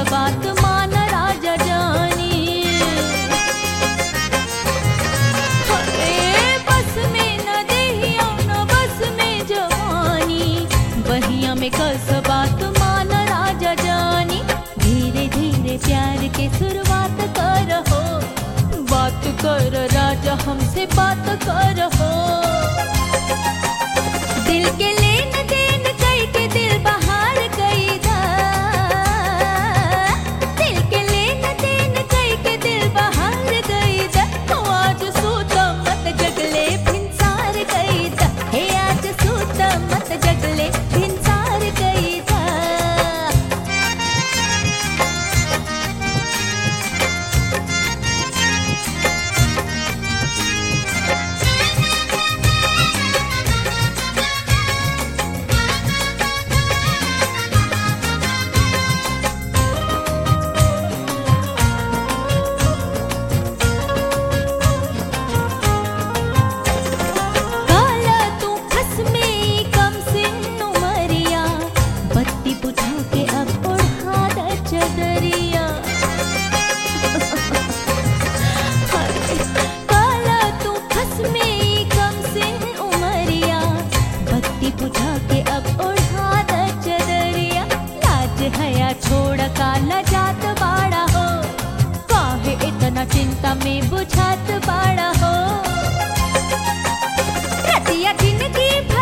बात मान राजा जानी अरे बस में न देहिया न बस में जवानी बहिया में कस बात मान राजा जानी धीरे धीरे प्यार के शुरुआत करहो बात कर राजा हमसे बात करहो दिल के लेन देन कई के दिल बहार कई दा दिल के लेन देन कई के दिल बहार कई दा हो आज सूत मत जगले भिनसार कई दा हे आज सूत मत जगले भिनसार कई दा काला तू खस में कम सिन उमरिया बत्ती बुझा के अब ओढ़ा द चदरिया काला तू खस में कम सिन उमरिया बत्ती बुझा के अब ओढ़ा द चदरिया लाज हया छोड़ काला जात बाड़ा हो काहे इतना चिंता में बुझात बाड़ा हो रतिया जिंदगी